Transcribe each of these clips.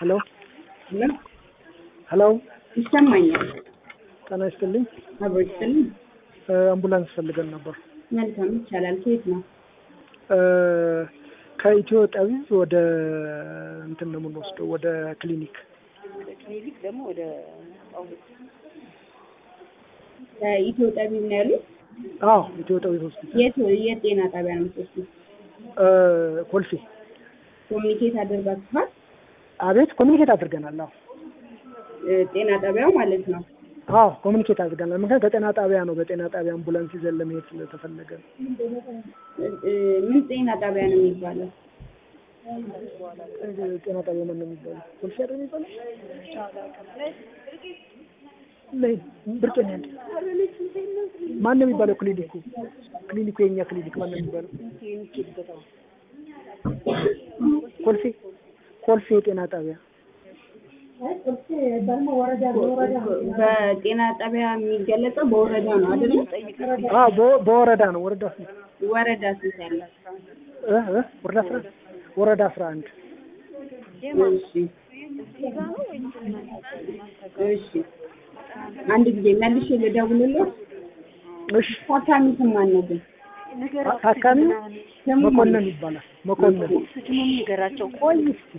ሄሎ ሄሎ ሄሎ ይሰማኛል። ጤና ይስጥልኝ። አብሮ ይስጥልኝ። እ አምቡላንስ ፈልገን ነበር። መልካም ይቻላል። ከየት ነው? እ ከኢትዮ ጠቢብ ወደ እንትን ነው የምንወስደው ወደ ክሊኒክ ክሊኒክ ደግሞ ወደ ጳውሎስ ከኢትዮ ጠቢብ ነው ያሉት? አዎ ኢትዮ ጠቢብ ሆስፒታል የት የት ጤና ጣቢያ ነው የምትወስዱት? እ ኮልፌ ኮሚኒኬት አድርጋችኋል? አቤት ኮሚኒኬት አድርገናል። አዎ እ ጤና ጣቢያው ማለት ነው። አዎ ኮሚኒኬት አድርገናል። ምክንያት በጤና ጣቢያ ነው በጤና ጣቢያ አምቡላንስ ይዘን ለመሄድ ስለተፈለገ ነው። እ ምን ጤና ጣቢያ ነው የሚባለው? እ ጤና ጣቢያ ማን ነው የሚባለው? ኮልፌ አይደል የሚባለው? ነይ ብርቅ ነው ያለ ማን ነው የሚባለው? ክሊኒኩ ክሊኒኩ የኛ ክሊኒክ ማን ነው የሚባለው? ኮልፌ ኮልፌ የጤና ጣቢያ በጤና ጣቢያ የሚገለጸው በወረዳ ነው አይደል? አዎ በ- በወረዳ ነው ወረዳ ስንት ወረዳ ስንት ያለ? እ እ ወረዳ አስራ ወረዳ አስራ አንድ እሺ እሺ አንድ ጊዜ መልሼ ልደውልልህ። እሺ ታካሚ ስም ማን ነው ግን? አ- ታካሚው ስሙ ማን መኮንን ነው? ይባላል መኮንን ስሙን ንገራቸው። ቆይ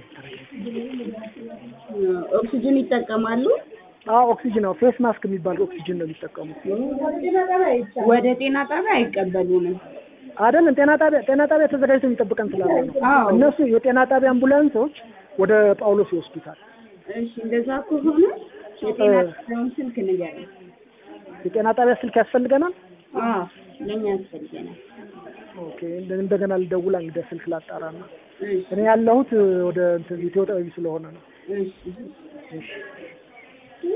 ኦክሲጅን ይጠቀማሉ? አዎ ኦክሲጅን ነው ፌስ ማስክ የሚባል ኦክሲጅን ነው የሚጠቀሙት ወደ ጤና ጣቢያ አይቀበሉንም። አይደለም ጤና ጣቢያ ጤና ጣቢያ ተዘጋጅቶ የሚጠብቀን ስላለ ነው አዎ እነሱ የጤና ጣቢያ አምቡላንሶች ወደ ጳውሎስ ይወስዱታል እሺ፣ እንደዛ ከሆነ የጤና ጣቢያውን ስልክ ንገረኝ። የጤና ጣቢያ ስልክ ያስፈልገናል አዎ ለእኛ ያስፈልገናል። ኦኬ እንደ- እንደገና ልደውል እንግዲህ ስልክ ላጣራ ነው እሺ እኔ ያለሁት ወደ እንትን ኢትዮ ጠቢብ ስለሆነ ነው እሺ